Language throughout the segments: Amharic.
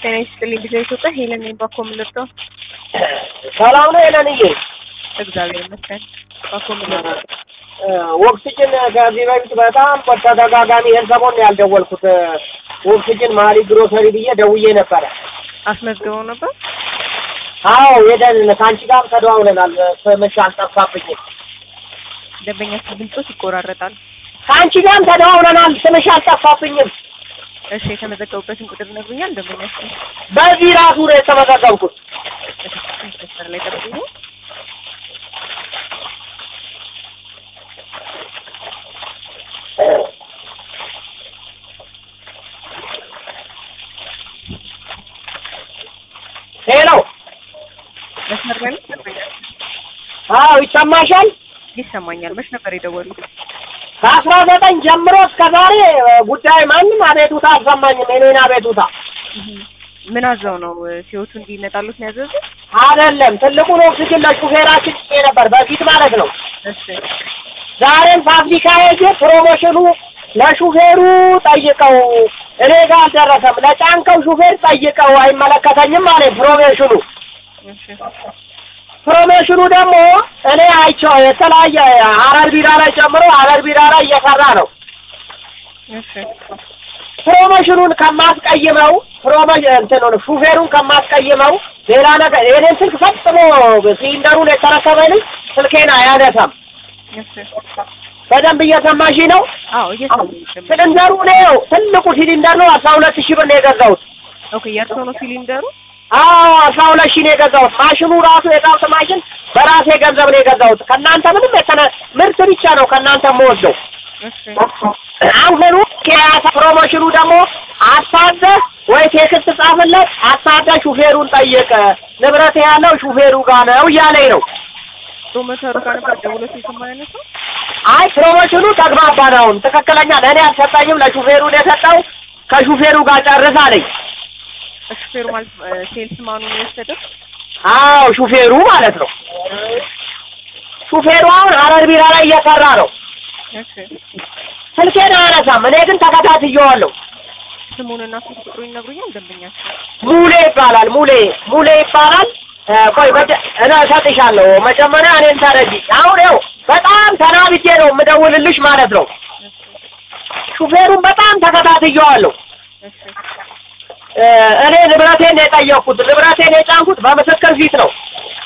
ጤና ይስጥልኝ ጊዜ ኢትዮጵያ ሄለን ነኝ። ባኮ የምንወጣው ሰላም ነው ሄለንዬ? እግዚአብሔር ይመስገን። ባኮ የምንወጣው ኦክሲጅን ከዚህ በፊት በጣም በተደጋጋሚ ይህን ሰሞን ነው ያልደወልኩት። ኦክሲጅን ማሊ ግሮሰሪ ብዬ ደውዬ ነበረ። አስመዝግበው ነበር። አዎ ሄደን ከአንቺ ጋርም ተደዋውለናል። ስምሽ አልጠፋብኝም። ደንበኛችን ድምፆች ይቆራረጣል። ከአንቺ ጋርም ተደዋውለናል። ስምሽ አልጠፋብኝም። እሺ የተመዘገቡበትን ቁጥር ይነግሩኛል? ደንበኛችን በዚህ ራሱ ነው የተመዘገብኩት። መስመር ላይ ጠብቁ። ሄሎ፣ መስመር ላይ ነው ደንበኛችን? አዎ ይሰማሻል? ይሰማኛል። መች ነበር የደወሉት? ከአስራ ዘጠኝ ጀምሮ እስከ ዛሬ ጉዳይ ማንም አቤቱታ አልሰማኝም። የኔን አቤቱታ ምን አዘው ነው ሲወቱ እንዲመጣሉት ነው ያዘዙት? አይደለም ትልቁን ኦክሲጅን ለሹፌራችን ጭኜ ነበር በፊት ማለት ነው። እሺ ዛሬም ፋብሪካ ሄጄ ፕሮሞሽኑ ለሹፌሩ ጠይቀው እኔ ጋር አልደረሰም። ለጫንከው ሹፌር ጠይቀው አይመለከተኝም አለ ፕሮሞሽኑ። እሺ ፕሮሞሽኑ ደግሞ እኔ አይቼው የተለያየ ሀረር ቢራ ላይ ጨምሮ ሀረር ቢራ ላይ እየሰራ ነው። እሺ ፕሮሞሽኑን ከማስቀይመው ፕሮሞሽ እንትኑን ሹፌሩን ከማስቀይመው ሌላ ነገር የኔን ስልክ ፈጽሞ ሲሊንደሩን የተረከበልኝ ስልኬን አያነሳም። እሺ በደንብ እየሰማሽ ነው። አዎ እየሰማኝ ነው። ሲሊንደሩ ነው ትልቁ ሲሊንደር ነው። አስራ ሁለት ሺህ ብር ነው የገዛሁት። ኦኬ የእርሶ ነው ሲሊንደሩ? አዎ አስራ ሁለት ሺህ ነው የገዛሁት። ማሽኑ ራሱ የጣውት ማሽን በራሴ ገንዘብ ነው የገዛሁት። ከእናንተ ምንም የተነ ምርት ብቻ ነው ከእናንተ የምወስደው። እሺ አሁኑ ከያሳ ፕሮሞሽኑ ደግሞ አሳደ ወይ ቴክስት ጻፍለት፣ አሳደ ሹፌሩን ጠየቀ። ንብረት ያለው ሹፌሩ ጋር ነው እያለኝ ነው። ፕሮሞተሩ ጋር ነበር ደውሎ የሰማ አይነት ነው። አይ ፕሮሞሽኑ ተግባባን። አሁን ትክክለኛ ለእኔ አልሰጠኝም፣ ለሹፌሩ ነው የሰጠው። ከሹፌሩ ጋር ጨርስ አለኝ። ሹፌሩ ማለት ሴልስ ማኑ ነው የወሰደው? አዎ ሹፌሩ ማለት ነው። ሹፌሩ አሁን ሀረር ቢራ ላይ እየሰራ ነው። እሺ ስልኬን አያነሳም። እኔ ግን ተከታትየዋለሁ። ስሙንና ስልክ ቁጥሩ ይነግሩኛል? ደንበኛቸው ሙሌ ይባላል። ሙሌ ሙሌ ይባላል። እ ቆይ መጀ- እኔ እሰጥሻለሁ። መጀመሪያ እኔን ተረጂ። አሁን ይኸው በጣም ተናብጄ ነው የምደውልልሽ ማለት ነው። ሹፌሩን በጣም ተከታትየዋለሁ። እሺ እ እኔ ንብረቴን ነው የጠየቅኩት። ንብረቴን የጫንኩት በምስክር ፊት ነው።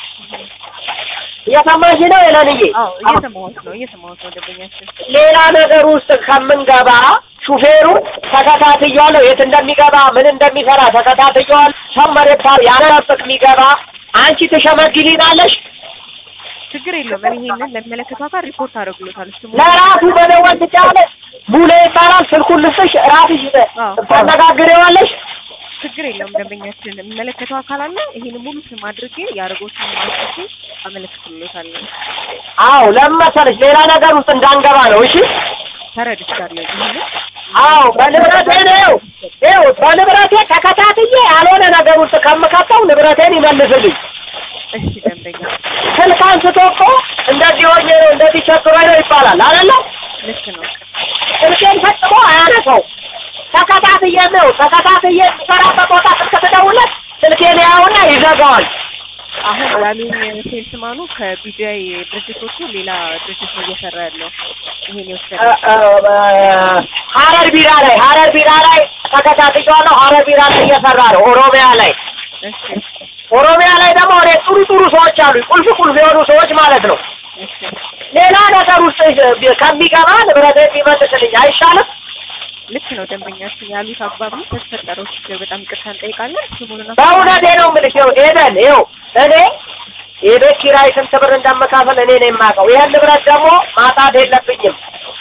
እየሰማሽ ነው የለንዬ? አዎ እየሰማሁት ነው እየሰማሁት ነው ደንበኛችን ሌላ ነገር ውስጥ ከምንገባ ሹፌሩ ተከታትየዋለሁ። የት እንደሚገባ ምን እንደሚሰራ ተከታትየዋል። ሰው መሬት ያለበት የሚገባ አንቺ ትሸመግሊናለሽ። ችግር የለውም። እኔ ይሄንን ለሚመለከተው አካል ሪፖርት አደርግሎታል። ስሙ ለራሱ መደወል ትችላለሽ። ቡሌ ይባላል። ስልኩን ልስጥሽ፣ ራስሽ ታነጋግሬዋለሽ። ችግር የለውም። ደንበኛችን የሚመለከተው አካል አለ። ይሄን ሙሉ ስም አድርጌ ያደርጎትን ማስረጃ አመለክትሎታለሁ። አዎ ለምን መሰለሽ ሌላ ነገር ውስጥ እንዳንገባ ነው። እሺ ተረድቻለሁ። ይሄንን አዎ በንብረቴ ነው ይኸው በንብረቴ ተከታትዬ ያልሆነ ነገር ውስጥ ከምከተው ንብረቴን ይመልስልኝ። እሺ ደንበኛ ስልክ አንስቶ እኮ እንደዚህ ሆኜ ነው እንደዚህ ቸግሮኝ ነው ይባላል አይደለ? ልክ ነው። ስልኬን ፈጽሞ አያነሳው። ተከታትዬ ነው ተከታትዬ የምሰራበት ቦታ ስልክ ትደውልለት ስልኬን ያውና ይዘጋዋል። አሁን ያሉኝ ሴልስማኑ ከቢጂአይ ድርጅቶቹ ሌላ ድርጅት ነው እየሰራ ያለው። ይሄን የወሰደ እ- እ- ሀረር ቢራ ላይ ሀረር ቢራ ላይ ተከታትዬዋለሁ። ሀረር ቢራ ላይ እየሰራ ነው። ኦሮሚያ ላይ እሺ ኦሮሚያ ላይ ደግሞ እኔ ጥሩ ጥሩ ሰዎች አሉ፣ ቁልፍ ቁልፍ የሆኑ ሰዎች ማለት ነው። እሺ ሌላ ነገር ውስጥ ከሚገባ ንብረት የሚመልስልኝ አይሻልም? ልክ ነው ደንበኛችን ያሉት አግባብ ነው። ከተፈጠረው ችግር በጣም ይቅርታ እንጠይቃለን። ስሙንና በእውነቴ ነው የምልሽ። ይኸው ሄደን ይኸው እኔ የቤት ኪራይ ስንት ብር እንደምካፈል እኔ ነው የማውቀው። ይህን ንብረት ደግሞ ማጣት የለብኝም።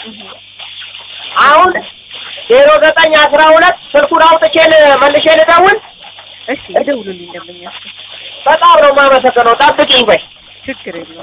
አሁን ዜሮ ዘጠኝ አስራ ሁለት ስልኩን አውጥቼ ል- መልሼ ልደውል። እሺ ይደውሉልኝ ደንበኛችን። በጣም ነው የማመሰግነው። ጠብቂኝ ቆይ። ችግር የለውም።